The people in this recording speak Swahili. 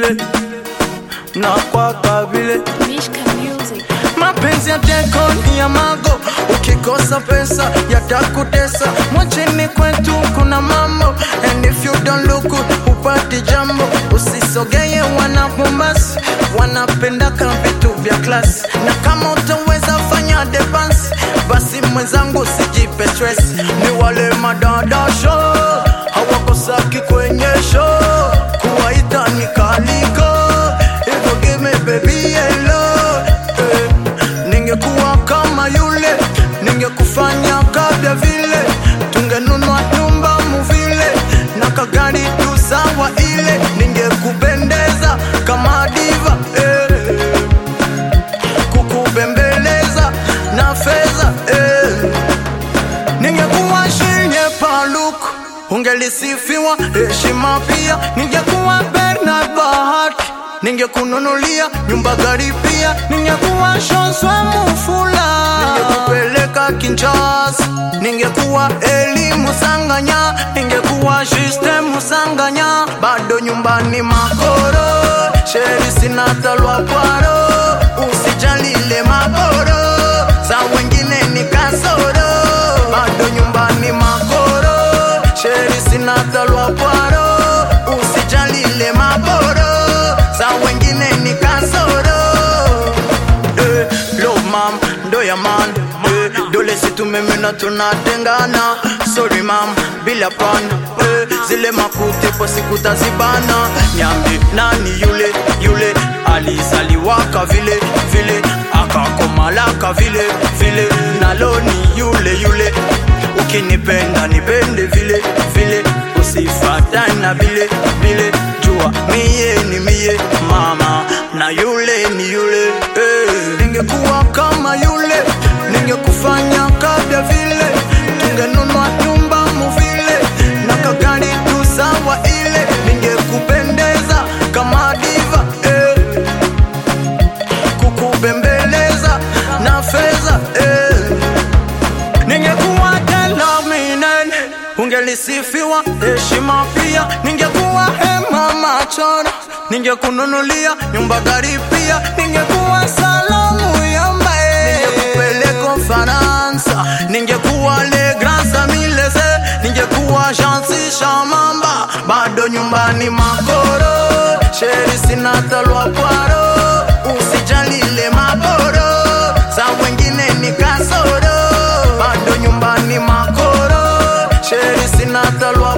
vile na kwaka vile Mishka Music. mapenzi ya teko ni ya mago, ukikosa pesa yatakutesa. Mwacheni kwetu kuna mambo, and if you don't look good, hupati jambo. Usisogeye wana Mombasa, wanapendaka vitu vya klasi, na kama utaweza fanya debans, basi mwenzangu usijipe stress. Ni wale madada show hawakosaki kwenye show, kuwaita ni kaliko hivyo, give me baby hello eh. Ningekuwa kama yule, ningekufanya kabla vile, tungenunua nyumba muvile na kagari tu sawa ile, ningekupendeza kama diva eh. Kukubembeleza na fedha eh. Ningekuwa shinye paluku ungelisifiwa heshima pia. Ningekuwa Bernard Bahati ningekununulia nyumba gari pia. Ningekuwa Shonswa Mufula ningekupeleka Kinshasa. Ningekuwa Elimu Sanganya ningekuwa Juste Musanganya. Bado nyumbani makoro sheri sina talwa kwaro, usijalile maboro za wengine ni kasoro. Bado nyumbani makoro sheri sina talwa kwaro, usijalile maboro za wengine ni kasoro. Eh, love mam, ndo ya man eh, dole situmemena tunatengana sorry mam, bila pan eh, zile makutepo sikutazibana nyambi nani yule yule alizaliwaka vile vile akakomalaka vile vile nalo ni yule yule ukinipenda nipende vile vile usifatane na vile vile jua miye ni miye mama na yule ni yule eh. ningekuwa kama yule ningekufanya kabla vile tungenunua nyumba muvile na kagari tu sawa ile ningekupendeza kama diva eh. kukubembeleza na fedha eh. Ningekuwa Delaminen, ungelisifiwa heshima pia. Ningekuwa Hema Machona, ningekununulia nyumba gari pia. Ningekuwa Salamu Yambae, ningekupeleka Ufaransa. Ningekuwa Le Grand Samilese, ningekuwa Jansi Shamamba. Bado nyumbani makoro, sheri sina talwa kwaro, usijalile maboro za wengine ni kasoro bado nyumbani makoro sheri sina talwa